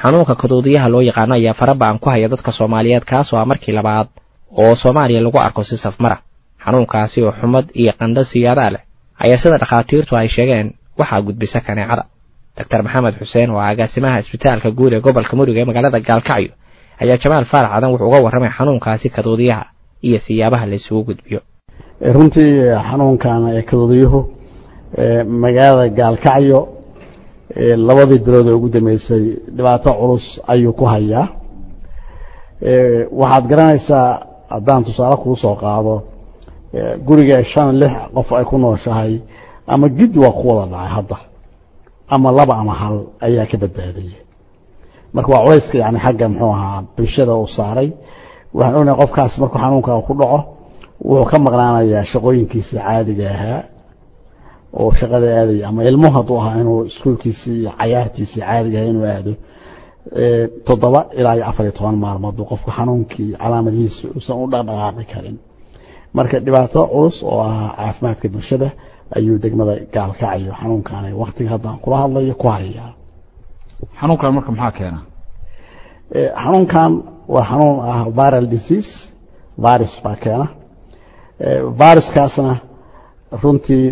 xanuunka kaduudiyaha loo yaqaano ayaa faraba'an ku haya dadka soomaaliyeed kaasoo ah markii labaad oo soomaaliya lagu arko si safmara xanuunkaasi oo xumad iyo qandho siyaadaa leh ayaa sida dhakhaatiirtu ay sheegeen waxaa gudbisa kaneecada doctor maxamed xuseen oo agaasimaha isbitaalka guud ee gobolka mudug ee magaalada gaalkacyo ayaa jamaal faarax cadan wuxuu uga warramay xanuunkaasi kaduudiyaha iyo siyaabaha la isugu gudbiyo runtii xanuunkan kaduudiyuhu magaalada gaalkacyo labadii bilood ee ugu dambeysay dhibaato culus ayuu ku hayaa waxaad garanaysaa haddaan tusaale kuu soo qaado guriga shan lix qof ay ku nooshahay ama gid waa ku wada dhacay hadda ama laba ama hal ayaa ka badbaadaya marka waa culayska yani xagga muxuu ahaa bulshada uu saaray waxaan ognahay qofkaas markuu xanuunka ku dhaco wuxuu ka maqnaanayaa shaqooyinkiisii caadiga ahaa oo shaqada aadaya ama ilmuhu hadduu ahaa inuu iskuolkiisii iyo cayaartiisii caadiga ahaa inuu aado toddoba ilaa iyo afar iyo toban maalmood buu qofku xanuunkii calaamadihiisa uusan u dhaqdhaqaaqi karin marka dhibaato culus oo ah caafimaadka bulshada ayuu degmada gaalkacayo xanuunkan waktiga haddaan kula hadlayo ku hayaa xanuunkan marka maxaa keena xanuunkan waa xanuun ah viral disease virus baa keena viruskaasna runtii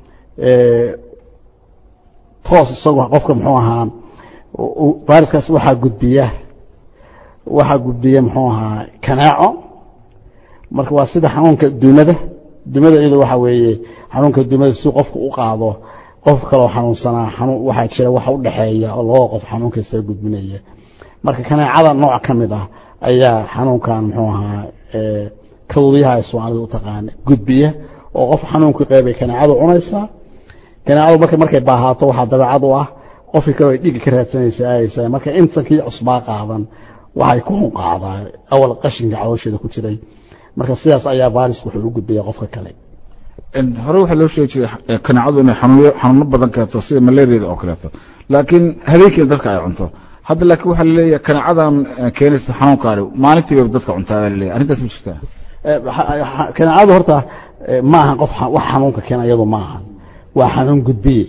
toos isagu qofka muxuu ahaa viruskaas waxaa gudbiya waxaa gudbiya muxuu ahaa kaneeco marka waa sida xanuunka dumada dumada iyado waxa weeye xanuunka dumada si qofku u qaado qof kaloo xanuunsanaa xanuun waxaa jira waxa u dhexeeya oo labada qof xanuunka isaga gudbinaya marka kaneecada nooc ka mid ah ayaa xanuunkan muxuu ahaa kaduudyaha ay soomaalida u taqaana gudbiya oo qof xanuunkii qeybay kaneecadu cunaysaa kaneecadu marka markay baahaato waxaa dabeecad u ah qofkii kaloo ay dhigi ka raadsanaysa aayaysaa marka intankii cusbaa qaadan waxay ku hunqaacdaa awal qashinka caloosheeda ku jiray marka sidaas ayaa vairisku wuxuu u gudbaya qofka kale hore waxaa loo sheegi jiray kaneecadu inay xanuuno xanuuno badan keento sida malaariyada oo kaleeto laakiin habeenkiina dadka ay cunto hadda laakiin waxaa laleeyahay kaneecadan keenaysa xanuunkaani maalintii bay dadka cuntaa baa laleeyahay arrintaas ma jirtaa kaneecadu horta ma ahan qof wax xanuunka keena iyadu ma ahan waa xanuun gudbiye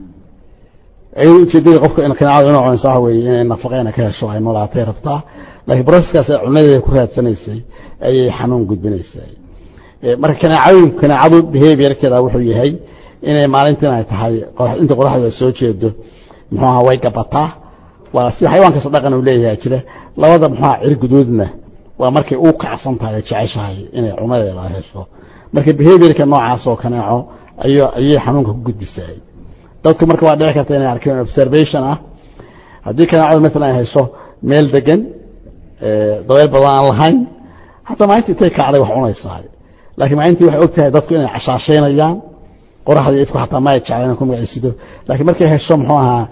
iyado ujeedada qofka kaneecadu inay cunaysa waxa weeye inay nafaqeena ka hesho ay noolaatay rabtaa laakiin broseskaas ay cunadeeda ku raadsanaysay ayay xanuun gudbinaysaa marka kaneecooyinku kaneecadu behaviorkeeda wuxuu yahay inay maalintiin ay tahay inta qoraxda soo jeedo muxuu ahaa way gabataa waa sida xayawaankaas dhaqan uu leeyahay jira labada muxuu ahaa cirguduudna waa markay u kacsan tahay ay jeceshahay inay cunadeeda hesho marka behaviorka noocaas oo kaneeco ayay xanuunka ku gudbisaay dadku marka waa dhici karta inay arkeen observation ah haddii kaneecadu maalan ay hesho meel degan dabeyl badan aan lahayn xataa maalinta intay kacday wax cunaysaa laakiin maalintii waxay og tahay dadku inay cashaashaynayaan qoraxdii ifku xataa ma ay jecleen ku magacaysido laakiin markay hesho muxuu ahaa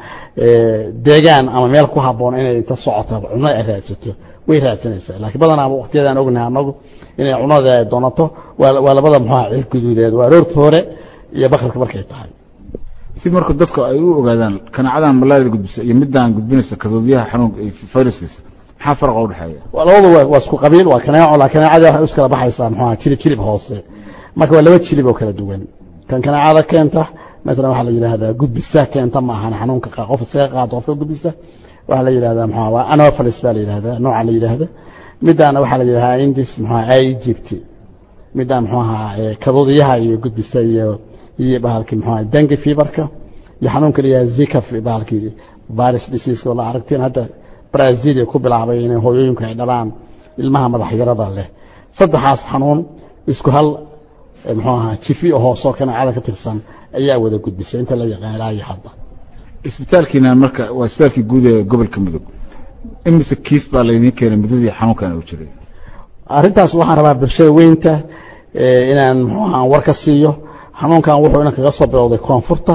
deegaan ama meel ku habboon inay inta socoto cuno ay raadsato way raadsanaysaa laakiin badanaaba waqtiyadaan ognahay anagu inay cunada ay doonato waa labada muxuu ahaa cir guduudeed waa aroorta hore iyo bakribka markay tahay si marka dadku ay u ogaadaan kaneecadan malaariyada gudbisa iyo midaan gudbinaysa kaduudyaha xanuunka fayraskiisa maxaa farqa u dhexeeya labadu waa isku qabiil waa kaneeco la kaneecada waxay is kala baxaysaa muxuu ahaa jilib jilib hoose marka waa laba jilib oo kala duwan kan kaneecada keenta maalan waxaa la yidhaahdaa gudbisa keenta ma ahan xanuunka qof isaga qaado qofka gudbisa waxaa la yidhahdaa muxuu waa anopheles baa la yidhahdaa nooca la yidhaahda midaana waxaa la yidhahdaa indis muxuu ahaa egypt midaan muxuu ahaa kaduudiyaha iyo gudbisa iyo iyo bahalkii muxuu ahaa dengue feverka iyo xanuunka la yidhahda zika bahalkii virus disease oo la aragteen hadda brazil ku bilaabay inay hooyooyinku ay dhalaan ilmaha madaxyarada leh saddexaas xanuun isku hal muxuu ahaa jifi oo hoosoo kaneecada ka tirsan ayaa wada gudbisay inta la yaqaan ilaa iyo hadda isbitaalkiina marka waa isbitaalkii guud ee gobolka mudug imise kiis baa laydiin keenay muddadii xanuunkan uu jiray arrintaas waxaan rabaa bulshada weynta inaan muxuu ahaa war ka siiyo xanuunkan wuxuu inan kaga soo bilowday koonfurta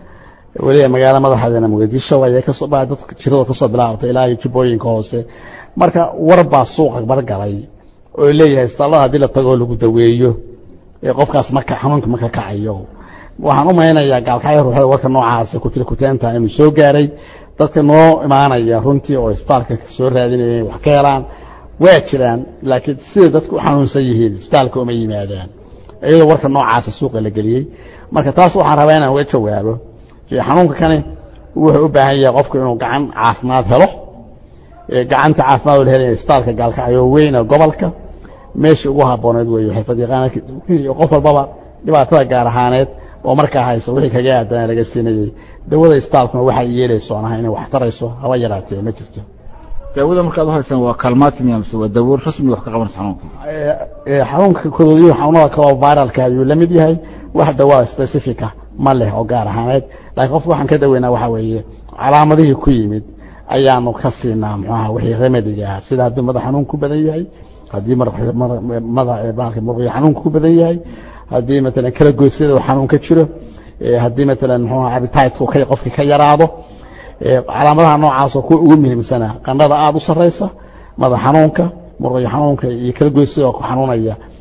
weliba magaalo madaxeedana muqdisho ayay kasoo baa dadka jiradoo kasoo bilaabatay ilaa iyo jubbooyinka hoose marka war baa suuqa bargalay oo leeyahay isbitaallada haddii la tagoo lagu daweeyo qofkaas marka xanuunka marka kacayo waxaan u maynayaa gaalkacyo ruuxda warka noocaasa kutiri kuteenta inuu soo gaaray dadka noo imaanaya runtii oo isbitaalka soo raadinaya wax ka helaan waa jiraan laakiin sida dadku u xanuunsan yihiin isbitaalka uma yimaadaan iyadoo warka noocaasa suuqa la geliyey marka taas waxaan rabaa inaan uga jawaabo xanuunka kani wuxuu u baahan yahay qofku inuu gacan caafimaad helo gacanta caafimaad oo la helaya isbitaalka gaalkacyo weyn oo gobolka meeshii ugu habbooneed weeye xirfad yaqaana qof walbaba dhibaatada gaar ahaaneed oo markaa haysa wixii kaga aadana laga siinayey dawada isbitaalkuna waxay yeelayso aan ahay inay wax tarayso haba yaraatee ma jirto daawada markaad u haysaan waa kaalmaatimiya mise waa daawo rasmi wax ka qabanaysa xanuunka xanuunka kodoodiyuhu xanuunada kaloo viralka ayuu la mid yahay wax dawaa specifica ma leh oo gaar ahaaneed laakiin qofka waxaan ka daweynaa waxaa weeye calaamadihii ku yimid ayaanu ka siinaa muxuaha wixii remediga ah sida hadduu madax xanuun ku badan yahay haddii madax murqiyo xanuunka ku badan yahay haddii matalan kala goysyada uu xanuun ka jiro haddii matalan muxuaha appetitku qofkii ka yaraado calaamadaha noocaasoo kuwa ugu muhiimsana qandhada aada u sarraysa madax xanuunka murqiyo xanuunka iyo kala goysyada oo ku xanuunaya